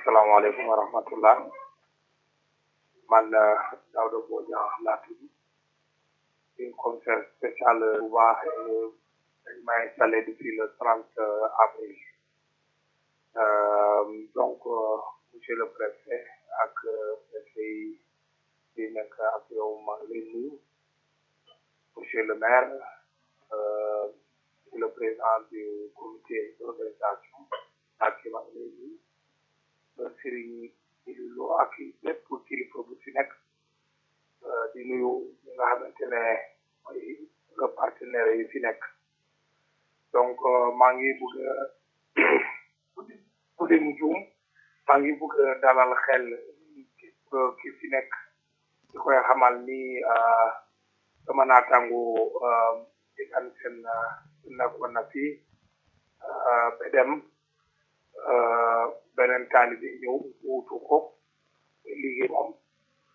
asalaamaaleykum wa rahmatullah man Daouda Bodian laa tudd une commissaire spéciale Touba dañ ma installé depuis le 30 avril Euh, donc euh, monsieur le préfet ak préfet yi yi nekk ak yow ma ngi lay nuyu monsieur le maire euh, le président du comité d'organisation ak ma ngi lay nuyu Serigne Lo ak lépp kilifa bu fi nekk di nuyu ñi nga xamante ne mooy partenaires yi fi nekk donc maa ngi bëgg bu dee mu juum maa ngi bëgg dalal xel ki fi nekk di koy xamal ni sama naataango di kan seen nekkoon na fi ba dem beneen taalibe ñëw wuutu ko